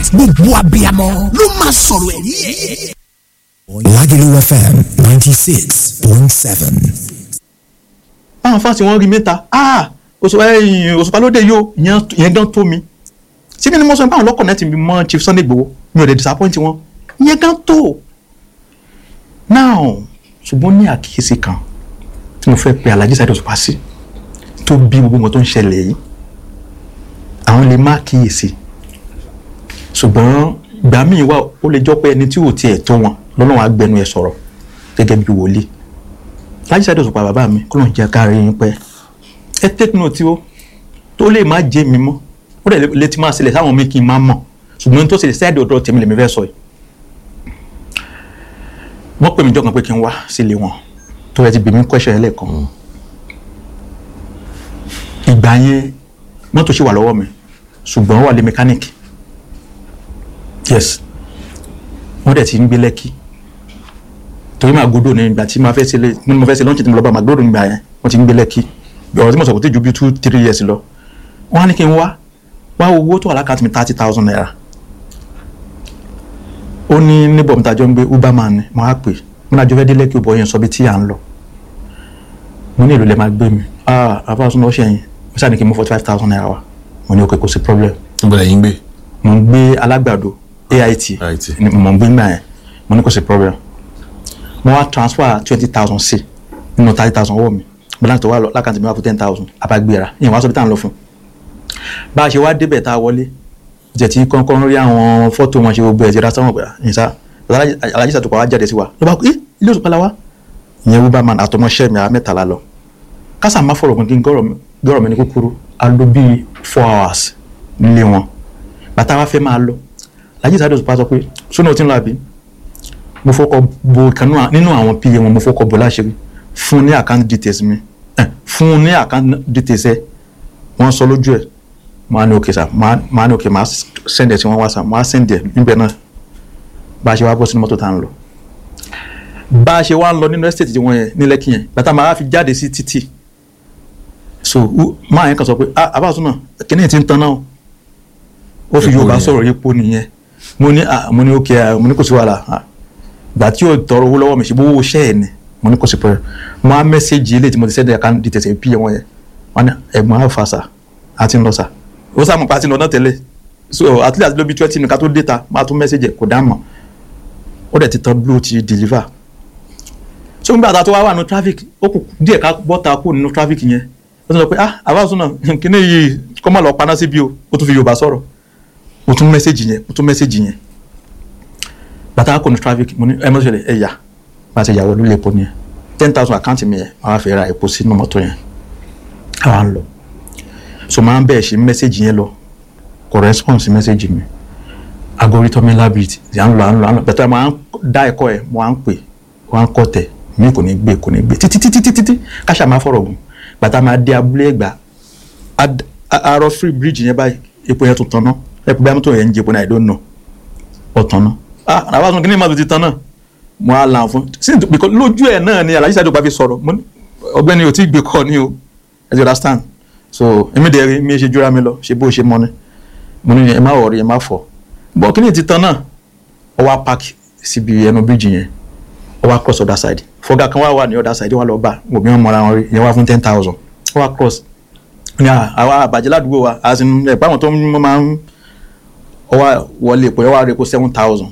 gbogbo abiyamọ ló máa sọ̀rọ̀ ẹ̀rí ẹ̀. Lagelu FM ninety six point seven. báwọn fáwọn tí wọ́n rí mẹ́ta ah òṣùpá lóde yóò ìyẹn gan tó mi síbi ni mo sọ pé àwọn lọ́kọ̀ náà ti mọ Chief Sunday Igboho mi ò lè disappoint wọn ìyẹn gan tó now ṣùgbọ́n ní àkíyèsí kan tí mo fẹ́ pe Alhaji Saheed Òṣùpá sí tó bí gbogbo nǹkan tó ń ṣẹlẹ̀ yìí àwọn lè má kíyèsí ṣùgbọ́n ìgbà míì wà ó lè jọ pé ẹni tí ò tiẹ̀ tó wọn lọ́lọ́run á gbẹnu ẹ̀ sọ̀rọ̀ gẹ́gẹ́ bí wòlíì Alhaji Saheed Òṣùpá bàbá mi kó lóun jẹ́ ká rí yín pẹ́ ẹ take note o tó lè má jẹ́ mi mọ́ ó dẹ̀ lè ti máa ṣẹlẹ̀ sáwọn mi kì í máa mọ̀ ṣùgbọ́n tó ṣẹlẹ̀ sẹ́ẹ̀dì ọ̀dọ̀ tèmi lèmi fẹ́ sọ yìí wọ́n pè mí jọ̀kan pé kí n wá sílé wọn tó yẹ ti bèmí question yẹn lẹ́ẹ̀kan ìgbà yẹn mọ́tò ṣì wà lọ́wọ́ mi ṣùgbọ́n ó wà lé mechanic yes wọ́n dẹ̀ ti ń gbé lẹ́kì torí Màgódò ní ìgbà tí mo fẹ́ ṣe ní mo fẹ́ ṣe lọ́nchì tí mo lọ bá Màgódò nígbà yẹn wọ́n ti ń gbé lẹ́kì ọ̀rọ̀ tí mo sọ kò tí ju bí two three years lọ wọ́n á ní kí n wá wá owó tó wà lákàtúntì mi thirty thousand naira ó ní níbọ̀ mi tàjọ́ ń gbé uberman ni mo á pè mo náà jọ fẹ́ dé lẹ́kì òbọ̀ yẹn sọ bí tí à ń lọ mo ní èlò lẹ́ máa gbé mi ah àfáàsùn lọ́ọ́ ṣẹ̀yìn mo ṣáà ní kí n mú forty five thousand naira wá mo ní òkè kò sí problem níbo lẹ́yìn gbé. mo ń gbé alágbàdo AIT AIT. ni mo ń gbé gbà yẹn mo ní kò sí problem mo wá transfer twenty thousand sí nínú thirty thousand ọwọ́ mi balance tó wà lọ lákàntì mi wá fún ten thousand abágbéra ìyẹn wá sọ bí tá à ń lọ fún bá a ṣe wá débẹ̀ tá a wọlé jẹ́ tí kọ́ńkọ́ń rí àwọn fọ́tò wọn ṣe gbogbo ẹ̀ ti ra sáwọn ọ̀gbà ìyẹnsá Alhaji Saheed Òṣùpá wá jáde sí wa ló bá kú ẹ́ ilé Òṣùpá la wá ìyẹn Uberman àtọmọṣẹ́ mi àwọn mẹ́tàlá lọ kásà má fọ̀rọ̀ gbọ̀ngàn gọ́rọ̀ mi ní kúkúrú a lò bíi four hours nílé wọn bàtà wa fẹ́ máa lọ Alhaji Saheed Òṣùpá sọ pé sónà tí ń lọ àbí mo fọkọ bo ìkan nínú àwọn pa wọn mo fọkọ bo láṣìírí fún ní account details mi eh, fún ní account details ẹ wọ́n sọ lójú ẹ̀ máa ní òkè sá máa ní òkè máa send ẹ̀ sí wọn wá sá máa send ẹ̀ níbẹ̀ náà bá a ṣe wá bọ́ sínú mọ́tò tá à ń lọ bá a ṣe wá ń lọ nínú estate tí wọ́n yẹn ní Lẹ́kì yẹn bàtà máa fi jáde sí títì so máa yẹn kan sọ pé ah abáàtún náà kíní ti ń tan náà ó fi Yorùbá sọ̀rọ̀ epo nìyẹn mo ní ah mo ní òkè ah mo ní kò sí wàhálà ah gbà tí yóò tọrọ owó lọ́wọ́ mi ṣe bówó ṣẹ́ ẹ̀ ni mo ní kò sí pẹ́ mo á mẹ́sẹ̀gì eléyìí tí mo ti sẹ́dẹ̀ account details ẹ̀ pí wọn yẹn wọn ní ẹ̀gbọ́n àfa sà á ti ń lọ sà ó sàmù pa á ti lọ náà tẹ́lẹ̀ so at least lóbi twenty nìkan tó dé ta máa tún mẹ́sẹ̀gì ẹ̀ kò dá mọ̀ ó dẹ̀ ti tán blue ti deliver so nígbà tá a tó wá wà nínú traffic ó kù díẹ̀ ká bọ́ta kù nínú traffic yẹn ó tún sọ pé ah àbáṣún náà kíní yìí kọ́ máa lọ paná síbi o ó tún fi Yorùbá sọ̀rọ̀ ó tún mẹ́sẹ̀gì yẹn ó tún mẹ́sẹ̀gì yẹn bàtà kò ní traffic mo ní ẹ mọ̀ ṣẹlẹ̀ ẹ yà bá a ṣe yàwó lórí epo nìyẹn ten thousand àkáǹtì mi yẹn máa fẹ́ ra epo sínú mọ́tò yẹn àwa ń lọ so máa ń bẹ̀ẹ̀ ṣe mẹ́sẹ̀gì yẹn lọ kò response sí mẹ́sẹ̀gì mi agorítọ́ mi lábìrìtì à ń lọ à ń lọ à ń lọ bẹ̀tẹ̀ máa ń dá ẹ̀kọ́ ẹ̀ mo à ń pè wọ́n á ń kọ́ tẹ̀ mí kò ní gbé kò ní gbé títí títí títí títí káṣà máa fọ̀rọ̀ gùn bàtà máa dé abúlé ẹ̀gbá àárọ̀ free bridge yẹn báyìí epo yẹn tó tán ná ẹ̀pọ̀ bí amútó yẹn ń jẹ́ epo náà I don't know ọ̀tán ná ah àbá sọ kí ni màá tó ti tán náà mo á lan fún sí because lójú ẹ̀ náà ni Alhaji Saheed Òṣùpá fi sọ̀rọ̀ ọ̀gbẹ́ni ò tí ì gbé kọ́ ni o as you understand so èmi dẹ̀ rí mi ṣe jura mi lọ ṣe bó ṣe mọ́ ni mo ní ẹ má wọ̀rí ẹ má fọ̀ bọ́ kí ni ti tán náà ọ wá park síbi ẹnu bíríjì yẹn ọ wá cross other side fọgá kan wá wà ní other side wà lọ bá òbí wọn mọra wọn rí yẹn wá fún ten thousand ọ wá cross ní àwa àbàjẹ́ ládùúgbò wa àti ẹ̀ báwọn tó máa ń ọ wá wọlé epo ẹ wá rí epo seven thousand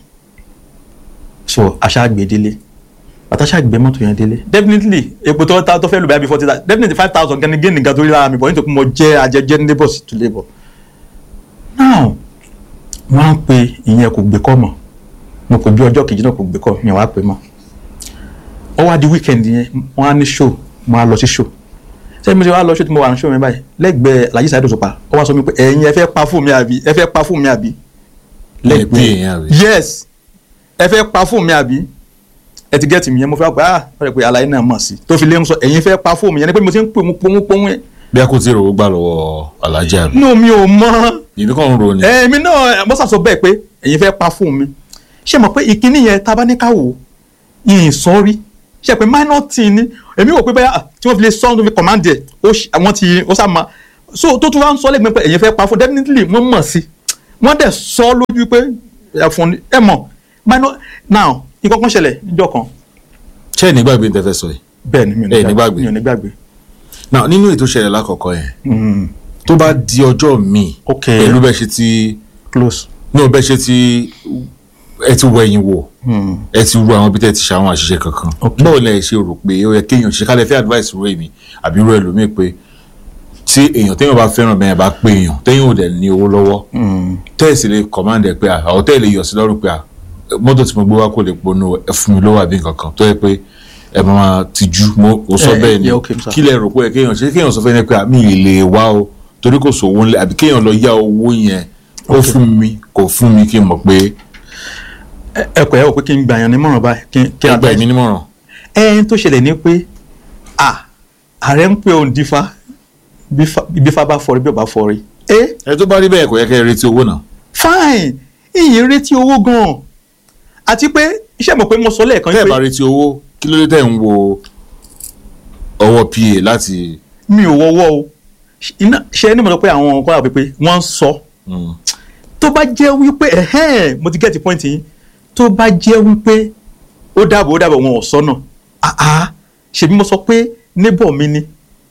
so aṣáàgbé délé àtàṣàgbé mọ́tò yẹn délé definitely epo tó ta tó fẹ́ lù bẹ́ẹ̀ bí forty thousand definitely five thousand gẹ́ni gẹ́ni nǹkan tó rí lára mi bọ̀ nítorí mo jẹ́ ajẹjẹ́ labour to labour now wọ́n á pe ìyẹn kò gbé kọ́ mọ̀ mo pè bí ọjọ́ kejì náà kò gbé kọ́ mi wàá pè mọ́ ó wá di weekend yẹn wọ́n á ní show mo á lọ sí show sẹ́yìn mo ti wá lọ show tí mo wà ní show mi báyìí lẹ́gbẹ̀ẹ́ Alhaji Saheed Òṣùpá ó wá sọ mi pé ẹ̀yin ẹ fẹ́ pa fún mi àbí ẹ fẹ́ pa fún mi àbí lẹ́gbẹ̀ẹ́ yes ẹ fẹ́ pa fún mi àbí ẹ ti gẹ́tì mi yẹn mo fẹ́ pé ah wọ́n rẹ̀ pé àlàyé náà mọ̀ sí tó fi lé ń sọ ẹ̀yin fẹ́ pa fún mi yẹn ni pé mo ti ń pè mú pọ́nmú pọ́nmú yẹn. bí a kò tí ì rówó gbà lọ́wọ́ Alhaji àbí. inú mi ò mọ. ìbí kan ń ro ni. èmi náà mo sàsọ bẹ́ẹ̀ pé ẹ̀yin fẹ́ pa fún mi ṣé mọ̀ pé ìkíní yẹn tá a bá ní ká wò yìnyín sọ́rí ṣe pé minor tin ni èmi wò pé bẹ́ẹ̀ tí wọ́n fi lè sọ́ tó fi command ẹ̀ àwọn ti ó sá ma so tó tún wá ń sọ lẹ́gbẹ̀ẹ́ pé ẹ̀yin fẹ́ pa fún definitely wọ́n mọ̀ sí wọ́n dẹ̀ sọ lójú pé ẹ̀fọn ni- ẹ mọ̀ minor now nǹkan kan ṣẹlẹ̀ níjọ́ kan ṣé ẹ̀ nígbàgbé ní tẹ́fẹ́ sọ yìí bẹ́ẹ̀ ni mi ò Ẹ ní ní gbàgbé gbàgbé. mi ò ní gbàgbé now nínú ètò ìṣẹ̀lẹ̀ lákọ̀ọ́kọ́ yẹn Mm, tó bá di ọjọ́ míì ok pẹ̀lú bẹ́ẹ̀ ṣe ti close náà bẹ́ẹ̀ ṣe ti ẹ ti wọ ẹ̀yìn wò Mm, ẹ ti ru àwọn bí tẹ́ ti ṣe àwọn àṣìṣe kankan Ok. báwo lẹ ṣe rò pé ó yẹ kéèyàn ṣe kálẹ̀ fẹ́ advice rú èmi àbí rú ẹlòmíì pé tí èèyàn téèyàn bá fẹ́ràn bẹ́ẹ̀ bá pé èèyàn téèyàn ò dẹ̀ ní owó lọ́wọ́ mm, tẹ́ẹ̀sì lè command ẹ̀ pé àwọn tẹ́ẹ̀ lè yọ̀ sí lọ́rùn pé à, mọ́tò tí mo gbé wá kò lè ponú ẹ fún mi lówó àbí nǹkan kan tó yẹ pé ẹ máa tijú mo ò sọ Eh, bẹ́ẹ̀ ni yeah, okay, sir. kí lẹ rò pé ẹ kéèyàn ṣe kéèyàn sọ fẹ́ ni pé àmì ìlè wá o torí kò sówó ńlẹ̀ àbí kéèyàn lọ yá owó yẹn ó fún mi kò fún mi kí n mọ̀ pé ẹ- ẹ kọ̀ ẹ́ wò pé kí n gbà yàn nímọ̀ràn báyìí kí n- kí n ẹgbẹ́ mi nímọ̀ràn ẹn tó ṣẹlẹ̀ ni pé à ààrẹ ń pè òun dífá bífá- bífá bá fọrí bí ò bá fọrí ẹ ẹ tó bá rí bẹ́ẹ̀ kò yẹ kẹ́ ẹ retí owó náà fine ìyìn retí owó gan-an àti pé iṣẹ́ mọ̀ pé mo sọ lẹ́ẹ̀kan tẹ́ ẹ bá pé retí owó kí ló dé tẹ̀ ń wo ọwọ́ pa láti mi ò wọ́wọ́ o iná ṣe ẹni mọ̀ lọ pé àwọn ọkọ̀ àpè pé wọ́n ń sọ Mm. tó bá jẹ́ wípé ẹ̀hẹ́n mo ti get the point yín tó bá jẹ́ wípé ó dàbò ó dàbò wọn ò sọ́nà àá ṣèbí mo sọ pé neighbor mi ni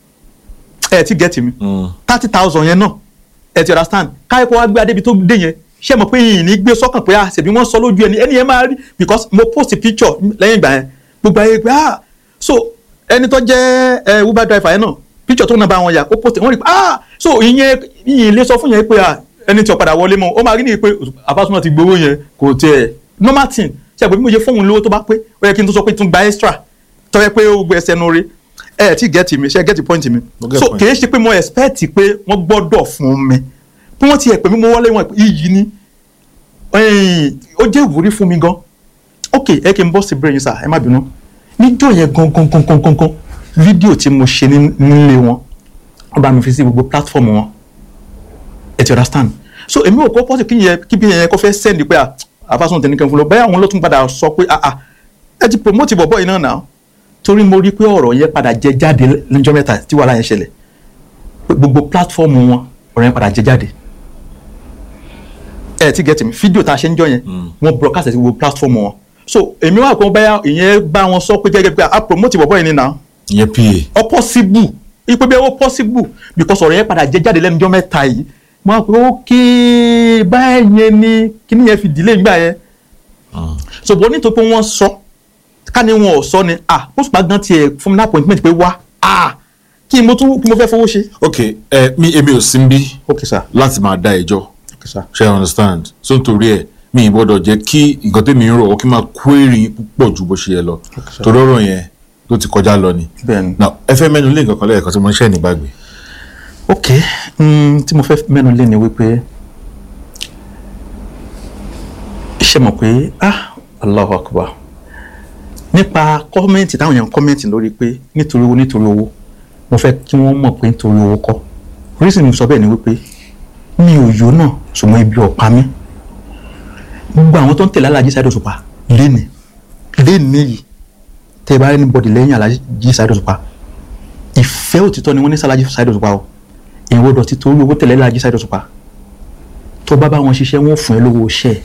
ẹ ti get mi Mm. thirty thousand yẹn náà ẹ ti understand káyọ̀ kó wá gbé adébi tó dé yẹn ṣé mo pé yìnyín ní gbé sọ́kàn pé ah ṣèbí wọ́n sọ lójú ẹni ẹni yẹn máa rí because mo post picture lẹ́yìn ìgbà yẹn gbogbo ayé pé ah so ẹni tó jẹ́ ẹ uber driver yẹn náà picture tó náà bá wọn yà ó post wọ́n rí pé ah so ìyẹn ìyẹn lè sọ fún yẹn pé ah ẹni tí ó padà wọlé mọ́ ó máa rí ni pé àbásùnmọ̀ ti gbowó yẹn kò tiẹ̀ normal thing ṣe àgbẹ̀ bí mo ṣe fóun lówó tó bá pé ó yẹ kí n tó sọ pé tún gba extra tó yẹ pé ó gbé ẹsẹ̀ nu rí ẹ ti get mi ṣe get point mi Mo get so point. kì í ṣe pé mo expect pé wọ́n gbọ́dọ̀ fún mi bí wọ́n ti ẹ̀ pè mí mo wọlé wọn iyì ni ẹ̀yìn, ó jẹ́ ìwúrí fún mi gan ok ẹ kí n bọ́ sí brain sir ẹ má bínú níjọ́ yẹn gan gan gan gan gan gan fídíò tí mo ṣe ní- nílé wọn wọ́n bá mi fi sí gbogbo platform wọn ẹ ti understand so èmi ò kọ́ pọ́sì kí yẹn kí bí yẹn kó fẹ́ send pé à àfàsùn tẹ̀ ní kẹ́hìn fún lọ bẹ́ẹ̀ àwọn ló tún padà sọ pé ah ah ẹ ti promote bọ̀bọ̀ yìí náà náà torí mo rí pé ọ̀rọ̀ yẹn padà jẹ jáde lọ́jọ́ mẹ́ta tí wàhálà yẹn ṣẹlẹ̀ pé gbogbo platform wọn ọ̀rọ̀ yẹn padà jẹ jáde ẹ ti get me fídíò tá a ṣe ń jọ yẹn wọ́n broadcast ẹ̀ sí gbogbo platform wọn so èmi wà kó báyà ìyẹn bá wọn sọ pé gẹ́gẹ́ pé a promote bọ̀bọ̀ yìí ni náà ìyẹn pa ọ possible ipe bí ó possible because ọ̀rọ̀ yẹn padà jẹ́ jáde lẹ́nu ọjọ́ mẹ́ta yìí mo á pè ókè báyẹn yẹn ni kíní yẹn fi delay nígbà yẹn so bó nítorí pé wọ́n sọ ká ní wọn ò sọ ni ah ó sì bá gan tiẹ̀ fún mi ní appointment pé wá ah kí mo tún kí mo fẹ́ fowó ṣe. ok ẹ mi èmi ò sí bí ok sir láti máa dá ẹjọ́ ok sir ṣe I understand so nítorí ẹ mi ì gbọ́dọ̀ jẹ́ kí nǹkan tèmi ń rò ó kí n máa query púpọ̀ ju bó ṣe yẹ lọ sir. torí ọ̀rọ̀ yẹn tó ti kọjá lọ ni bẹ́ẹ̀ni. now ẹ fẹ́ mẹ́nu lé nǹkan kan lẹ́ẹ̀kan tí mo ń ṣẹ́ nígbàgbé ok mm, tí mo fẹ́ mẹ́nu lé ni wípé ṣe mọ̀ pé ah Allahu Akbar nípa kọ́mẹ́ǹtì táwọn èèyàn kọ́mẹ́ǹtì lórí pé nítorí owó nítorí owó mo fẹ́ kí wọ́n mọ̀ pé nítorí owó kọ́ oríṣi mi sọ bẹ́ẹ̀ ni wípé mi ò yó náà ṣùgbọ́n ibi ọ̀pá mi gbogbo àwọn tó ń tẹ̀lé Alhaji Saheed Òṣùpá léni léni yìí tẹ́ ẹ bá rí ní bọ́dì lẹ́yìn Alhaji Saheed Òṣùpá ìfẹ́ òtítọ́ ni wọ́n ní sí Alhaji Saheed Òṣùpá o ìwọ dọ̀tí torí owó tẹ̀lé Alhaji Saheed Òṣùpá tó bá bá wọn ṣiṣẹ́ wọn ò fún ẹ lówó iṣẹ́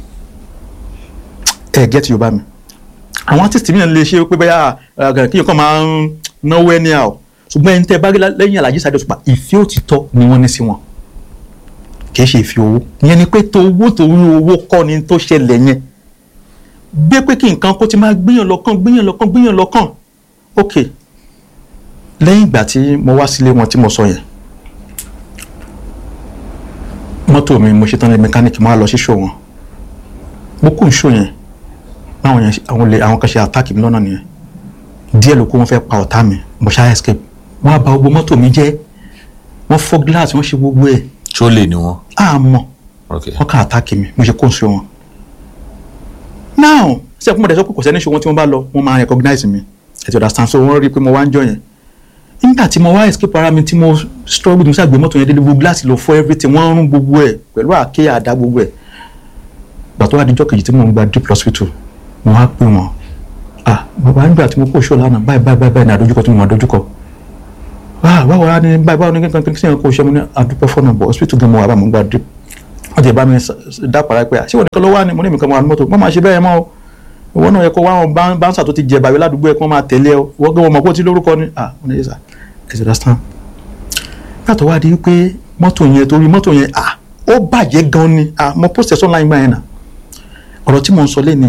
ẹ get yorùbá mi àwọn artist mi náà lè ṣe pé bẹ́ẹ̀ kí nǹkan máa ń náwó ẹni à o ṣùgbọ́n ẹni tẹ́ bá rí lẹ́yìn Alhaji Saheed Òṣùpá ìfẹ́ òtítọ́ ni wọ́n ní sí wọn kì í ṣe ìfẹ́ owó ìyẹn ni pé tó owó torí owó kọ́ ni tó ṣẹlẹ̀ yẹn gbé pé kí nǹkan kó ti máa gbìyàn lọ́kàn gbìyàn lọ́kàn gbìyàn lọ́kàn ok lẹ́yìn ìgbà tí mo wá sílé wọn tí mo sọ yẹn mọ́tò mi mo ṣetán ní mẹkáníìkì máa lọ sí ṣò wọn mo kó ìṣó yẹn báwọn yẹn àwọn lè àwọn kan ṣe àtàkì mi lọ́nà nìyẹn díẹ̀ ló kó wọn fẹ́ pa ọ̀tá mi mo ṣá escape wọ́n á bà gbogbo mọ́tò mi jẹ́ wọ́n fọ́ gíláàsì wọ́n ṣe gbogbo ẹ̀ ṣó lè ní wọn á mọ̀ ok wọ́n kàn àtàkì mi mo ṣe kó ìṣó wọn. now ṣé ẹkún mọ̀dẹ́ sọ pé kò sẹ́ni ṣó wọn tí wọ́n bá lọ wọ́n máa recognize mi ẹ̀ ti understand so wọ́n rí i pé mo wá ń jọ yẹn nígbà tí mo wá escape ara mi tí mo struggle tí mo ṣàgbé mọ́tò yẹn délé gbogbo gíláàsì lọ fọ́ everything wọ́n rún gbogbo ẹ̀ pẹ̀lú àáké àdá gbogbo ẹ̀ gbà tó wá dijọ́ kejì tí mo ń gba deep hospital mo wá pè wọ́n ah bàbá nígbà tí mo kó ṣó lánàá báyìí báyìí báyìí ní àdójúkọ tí mo máa dójúkọ ah báwo wá ní báyìí báwo ní kankan kí sèyàn kó ṣe mo ní àdúpẹ́ fọ́nà bọ̀ hospital gan mo wà bá mo ń gba deep wọ́n ti bá mi s- dápàrà pé àṣìwọ̀n nìkan ló wà ní mo ní mi kan mọ́ àwọn mọ́tò wọ́n máa ṣe bẹ́ẹ̀ mọ́ o ìwọ náà yẹ kó wá àwọn bán- báńsà tó ti jẹ bàbá ládùúgbò ẹ̀ kí wọ́n máa tẹ̀lé ọ wọ́n gbé wọn mọ̀ kó ti lórúkọ ni ah wọ́n ní yẹ sà ẹ̀ sì understand yàtọ̀ wá di pé mọ́tò yẹn torí mọ́tò yẹn ah ó bàjẹ́ gan ni ah mo post ẹ̀ online gbà yẹn náà ọ̀rọ̀ tí mo ń sọ lé ní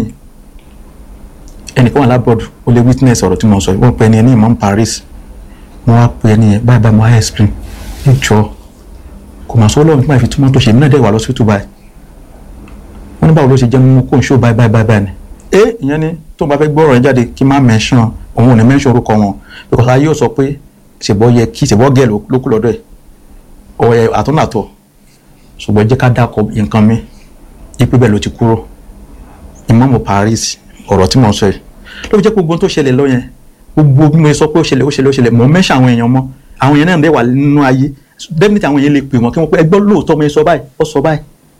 ẹnìkan wà lábọ́ọ̀dù ó lè witness ọ̀rọ̀ tí mo ń sọ yìí wọ́n pe ẹni ẹni ìmọ̀ ń Paris mo wá pe ẹni yẹn báyìí báyìí mo wá explain ẹ jọ kò mà sọ ọlọ́run nípa ìfi túmọ̀ tó ṣe mí náà dẹ̀ wà lọ́sítù báyìí wọ́n ní báwo ló ṣe jẹ́ mímú kó n ṣó báyìí báyìí báyìí báyìí ni ẹ ìyẹn ni tó ń bá fẹ́ gbọ́ ọ̀rọ̀ yẹn jáde kí n má mention òun ò ní mention orúkọ wọn because ayé ò sọ pé ṣèbọ́ yẹ kí ṣèbọ́ gẹ̀ ló kú lọ́dọ̀ ẹ̀ ọ̀rẹ́ àtúnàtọ̀ ṣùgbọ́n jẹ́ ká dákọ̀ nǹkan mi ipe bẹ́ẹ̀ ló ti kúrò ìmọ̀ọ́mù Paris ọ̀rọ̀ tí mo ń sọ yìí ló fi jẹ́ gbogbo ohun tó ṣẹlẹ̀ lọ yẹn gbogbo bí mo sọ pé ó ṣẹlẹ̀ ó ṣẹlẹ̀ ó ṣẹlẹ̀ mò ń mẹ́ṣẹ̀ àwọn èèyàn mọ́ àwọn èèyàn náà ń dẹ̀ wà nínú ayé definitely àwọn èèyàn lè pè wọ́n kí wọ́n pé ẹgbọ́n lóòótọ́ mo sọ báyìí ó sọ báyìí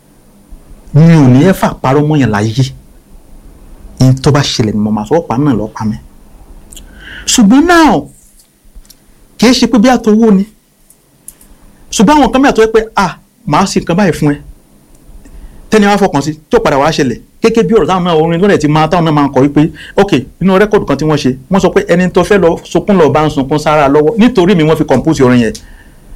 mi ò ní ẹ fà parọ́ mọ́ yẹn láyé ní tó bá ṣẹlẹ̀ ni mo máa sọ ọ̀pá náà lọ́ọ́ pa mi ṣùgbọ́n náà kì í ṣe pé bí àtọwọ́ ni ṣùgbọ́n àwọn kan mẹ́ta tó yẹ pé ah màá ṣe nǹkan báyìí fún ẹ tẹ́ni wá fọkàn sí tó padà wá ṣẹlẹ̀ kékeré bí ọ̀rọ̀ táwọn náà orin lọ́dẹ̀ ti máa táwọn náà máa ń kọ wípé ok inú rẹ́kọ̀dù kan tí wọ́n ṣe wọ́n sọ pé ẹni tó fẹ́ lọ sunkún lọ bá ń sunkún sára lọ́wọ́ nítorí mi wọ́n fi compose orin yẹn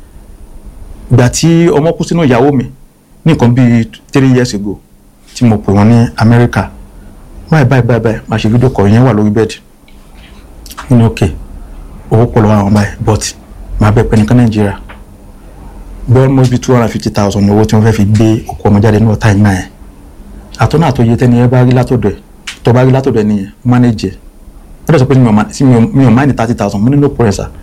ìgbà tí ọmọ kú sínú ìyàwó mi ní nǹkan bíi three years ago tí mo pè wọ́n ní Amẹ́ríkà báyìí báyìí báyìí báyìí máa ṣe fídíò kọ̀ yẹn wà lórí bẹ́ẹ̀dì nínú ok owó pọ̀ lọ́wọ́ àwọn báyìí but máa bẹ̀ pẹ́ nìkan Nàìjíríà bí almost be two hundred and fifty thousand ní owó tí wọ́n fẹ́ fi gbé òkú ọmọ jáde ní ọ̀tá ìgbà yẹn àtọ́nà àtọ́yẹ tẹ́ni ẹ bá rí látọ̀dọ̀ ẹ̀ tó bá rí látọ̀dọ̀ ẹ̀ nìyẹn manage ẹ̀ ẹ̀ lọ́sọ̀ pé mi ò ma- sí mi ò- mi ò máa ní thirty thousand mo ní no problem sir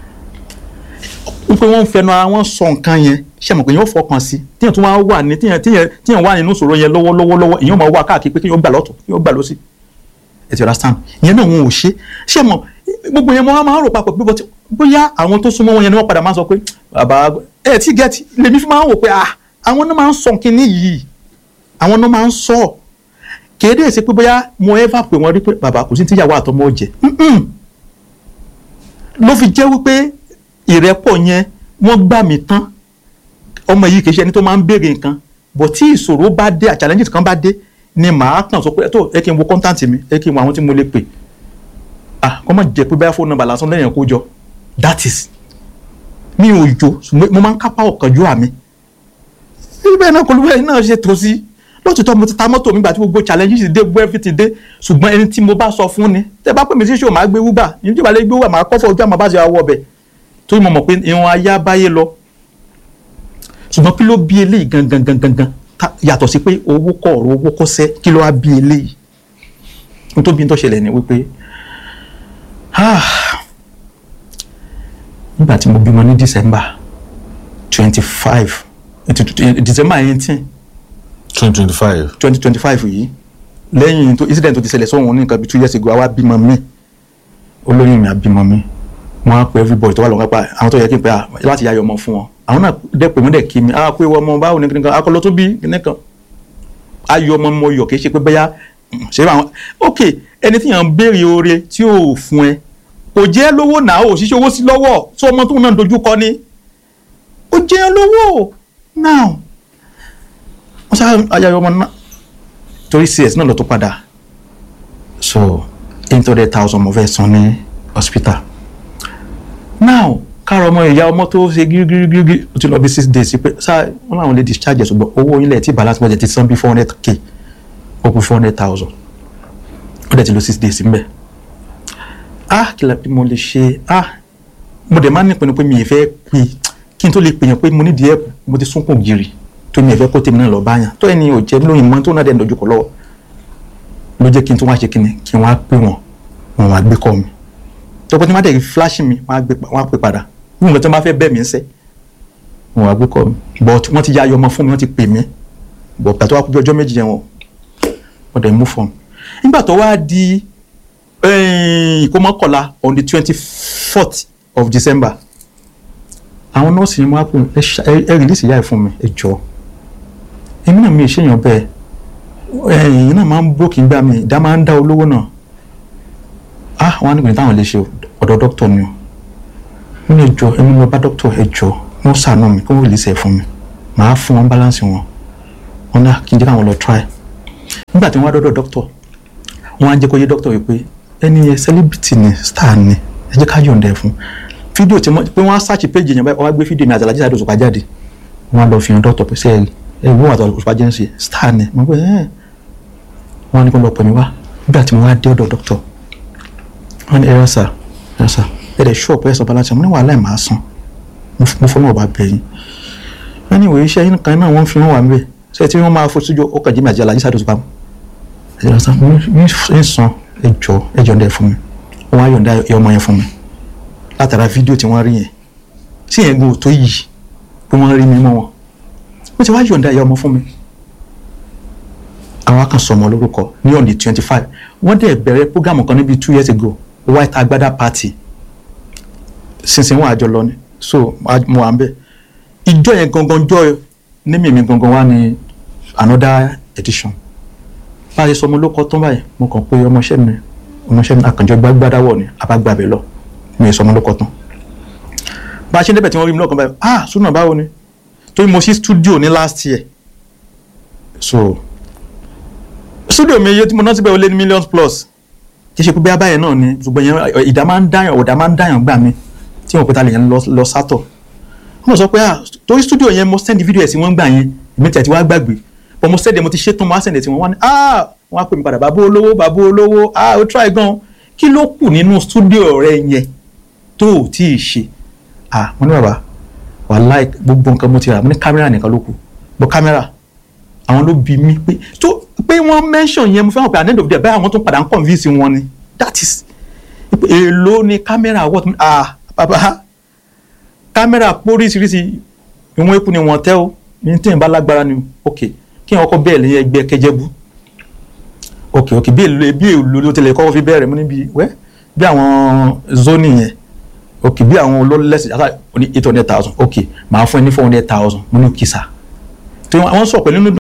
wípé wọ́n ń fẹnu ara wọn sọ nǹkan yẹn ṣe mọ̀ pé yóò fọkàn sí tíyẹn tún wá wà ní tíyẹn tíyẹn tíyẹn wà nínú ìṣòro yẹn lọ́wọ́lọ́wọ́ lọ́wọ́ ìyẹn máa wà káàkiri pé kí yóò gbà lọ́tọ̀ kí yóò gbà lọ́sì ẹ ti understand ìyẹn náà wọn ò ṣe ṣe mọ̀ gbogbo yẹn mo wá máa ń rò papọ̀ pé bọ́tí- bóyá àwọn tó súnmọ́ wọn yẹn ni wọ́n padà máa sọ pé bàbá ẹ ti gẹ́tì lèmi fi máa ń wò pé ah àwọn náà máa ń sọ kínní yìí àwọn náà máa ń sọ kéde ṣe pé bóyá mo ever pè wọ́n rí pé bàbá kò sí tíyàwó àtọmọ jẹ ló fi jẹ́ wípé ìrẹ́pọ̀ yẹn wọ́n gbà mí tán ọmọ yìí kì í ṣe ẹni tó máa ń béèrè nǹkan bọ̀ tí ìṣòro bá dé à challenges kan bá dé ni màá kàn sọ pé tó ẹ kí n wo contact mi ẹ kí n wo àwọn tí mo lè pè ah kọ́ mọ̀ jẹ́ pé báyà fóònù nọ́mbà lásán lẹ́yìn kó jọ that is mi ò jò ṣùgbọ́n mo máa ń kápá ọ̀kánjú àmì bẹ́ẹ̀ náà kọlu bẹ́ẹ̀ náà ṣe tó sí lótìtọ́ mo ti ta mọ́tò mi gbà tí gbogbo challenges dé gbogbo everything dé ṣùgbọ́n ẹni tí mo bá sọ fún ni tẹ bá pè mí sí ṣòwò máa gbé wúgbà yìí tí ìbálẹ̀ gbé wúgbà máa kọ́ fọ́ ojú àmọ́ bá ṣe wá ọbẹ̀ torí mo mọ̀ pé ìwọ̀n ayé abáyé lọ ṣùgbọ́n kí ló bí eléyìí gangan gangan gangan ta- yàtọ̀ sí pé owó kọ̀ ọ̀rọ̀ owó kọ́ sẹ́ kí ló wá bí eléyìí nítorí tó ṣẹlẹ̀ ni wípé ah, nígbà tí mo bímọ ní December twenty five December eighteen twenty twenty five twenty twenty five yìí lẹ́yìn tó incident tó ti ṣẹlẹ̀ sọ́wọ́n ní nǹkan bíi two years ago àwa bímọ mi olóyún mi àbímọ mi wọ́n á pe everybody tó wà lọ́wọ́ pa àwọn tó yẹ kí n pe à láti yáyọ ọmọ fún wọn àwọn náà dẹ́ pé wọ́n dẹ̀ kí mi á pé wọ́n ọmọ báwo ní kíni kan akọlọ tó bí kíni kan ayọ̀ ọmọ mo yọ̀ kì í ṣe pé bẹ́yà ṣe àwọn ok ẹni tí yàn ń béèrè oore tí ò fún ẹ kò jẹ́ lówó náà ò ṣiṣẹ́ owó sí lọ́wọ́ tí ọmọ tó náà dojú kọ ni ó jẹ́ lówó now wọ́n sá ayọ̀ ọmọ náà torí cs náà lọ tó padà so eight hundred thousand mo fẹ́ san ní hospital now káàrọ̀ ọmọ ìyá ọmọ tó ṣe gírígírígírí ó ti lọ bí six days sí pé sáà wọn làwọn lè discharge ẹ̀ ṣùgbọ́n owó ilẹ̀ tí balance budget ti san bí four hundred k ó kú four hundred thousand ó dẹ̀ ti lọ six days mbẹ̀ ah kí la bí mo lè ṣe ah mo dẹ̀ máa ń nípinnu pé mi ì fẹ́ pè kí n tó lè pèyàn pé mo ní díẹ̀ mo ti sunkún gírí tó mi ì fẹ́ kó tèmi náà lọ báyàn tó ẹni ò jẹ́ lóyìn mọ́ tó náà dẹ̀ ń dojú kọ lọ́wọ́ ló jẹ́ kí n tó wá ṣe kíni kí n wá pè wọ́n wọ́n wá gbé kọ́ mi tọ́pọ̀ tí wọ́n á dẹ̀ flash mi wọ́n á gbé pa- wọ́n á pè padà bí nǹkan tí wọ́n bá fẹ́ bẹ́ẹ̀ mi ń sẹ́ wọ́n wá gbé kọ́ mi but wọ́n ti ya ayọ̀ ọmọ fún mi wọ́n ti pè mí but pàtó wá kú bí ọjọ́ méjì yẹn wọ́n wọ́n dẹ̀ mú fún mi nígbà tó wá di ìkómọkànlá on the twenty fourth of December àwọn nọ́ọ̀sì yẹn wọ́n á pè mí, ẹ ṣá- ẹ ẹ release ìyá ẹ̀ fún mi ẹ jọ̀ọ́ èmi náà mi ì ṣèyàn bẹ́ẹ̀ ẹ̀yìn náà máa ń bókì gbá mi ìdá máa ń dá olówó náà ah wọn á ní kò ní táwọn lè ṣe o, ọ̀dọ̀ dókítà ni o wọn lè jọ ẹni lọ bá dókítà ẹ jọ wọn ṣàánú mi kí wọn release ẹ fún mi màá fún wọn balance wọn wọn náà kí n jẹ́ káwọn lọ try nígbà tí wọ́n wá dọ́dọ̀ doctor wọ́n á jẹ́ kó yé doctor wípé ẹni yẹn celebrity ni star ni ẹ jẹ́ ká yọ̀ǹda ẹ̀ fún fídíò tí wọ́n pé wọ́n á search page yẹn báyìí wọ́n á gbé fídíò mi àti Alhaji Saheed Òṣùpá jáde wọ́n á lọ fi hàn doctor pé sẹ́ẹ̀lì ẹ̀ wọ́n àti Òṣùpá jẹ́ ń ṣe star ni mo pé ẹ̀ wọ́n á ní kó lọ pè mí wá nígbà tí mo wá dé ọ̀dọ̀ doctor wọ́n ní ẹ̀rọ sà ẹ̀rọ sà ẹ̀ dẹ̀ ṣọ́ọ̀pù ẹ̀ sọ bá láti mo ní wàhálà ẹ̀ máa san mo fọ́nà ọba bẹ̀yìn wọ́n ní ìwé iṣẹ́ yín kan náà wọ́n fi wọ́n wà ń bẹ̀ ṣé tí wọ́n máa fojú jọ ọkọ̀ jẹ́mi àti Alhaji Saheed Òṣùpá ẹ̀rọ sà mi ń san ẹjọ́ ẹjọ́ ń dẹ̀ fún mi wọ́n á yọ̀ǹda ẹ̀ ọmọ yẹn fún mi látara fídíò tí wọ́n rí yẹn sí yẹn gbọ́ tó yìí pé wọ́n rí mi mọ́ wọn wọ́n ti wá yọ̀ǹda ẹ̀ ọmọ fún mi àwọn kan sọmọ lórúkọ ní on the twenty five wọ́n dẹ̀ bẹ̀rẹ̀ program kan níbi two years ago white agbada party sinsin wọn àjọ lọ ni so mo wà ń bẹ̀ ìjọ yẹn gangan jọ ní mímí gangan wá ní another edition báyìí sọmọ ló kọ tán báyìí mo kàn pé ọmọọṣẹ́ mi ọmọọṣẹ́ mi àkànjọ gbàgbàdáwọ̀ ni àbágbàbẹ̀ lọ mi ì sọmọ ló kọ tán bá a ṣe ń débẹ̀ tí wọ́n rí mi lọ́kàn báyìí ah súnà báwo ni torí mo ṣí studio ní last year so studio mi iye tí mo ná síbẹ̀ ó lé ní millions plus kì í ṣe pé bí abáyẹn náà ni ṣùgbọ́n yẹn ìdá máa ń dáyàn ọ̀dà máa ń dáyàn gbà mí tí wọn pẹ́ta lè yẹn lọ sátọ̀ wọ́n sọ pé ah torí studio yẹn mo send video ẹ̀ sí wọ́n gbà yẹn èmi tẹ̀ tí wọ́n á gbàgbé but mo send ẹ̀ mo ti ṣe tán mo á send ẹ̀ tí wọ́n wá ní ah wọ́n á pè mí padà bàbá olówó bàbá olówó ah ó try gan kí ló kù nínú studio rẹ yẹn tó ò tí ì ṣe ah mo ní bàbá wàláì gbogbo nǹkan mo ti rà mo ní kámẹ́rà nìkan ló kù bọ́ kámẹ́rà àwọn ló bi mí pé tó pé wọ́n mention yẹn mo fẹ́ràn pé at the end of the day báyà wọ́n tún padà ń convince wọn ni that is èèló ni kámẹ́rà what ah bàbá kámẹ́rà póríṣiríṣi ìwọ̀n eku ni wọ́n tẹ́ o ní tí n bá lágbára ni ok kí wọ́n kọ́ bẹ́ẹ̀ lẹ́yìn ẹgbẹ́ kẹjẹ́bú ok ok bí èlò bí èlò ló tẹ̀lé kọ́kọ́ fi bẹ̀rẹ̀ mú níbi wẹ́ bí àwọn zoni yẹn ok bí àwọn olólẹ́sìn yàtọ̀ ní eight hundred thousand ok màá fún ẹ ní four hundred thousand mo ní kìsà tí wọ́n sọ pẹ̀lú nínú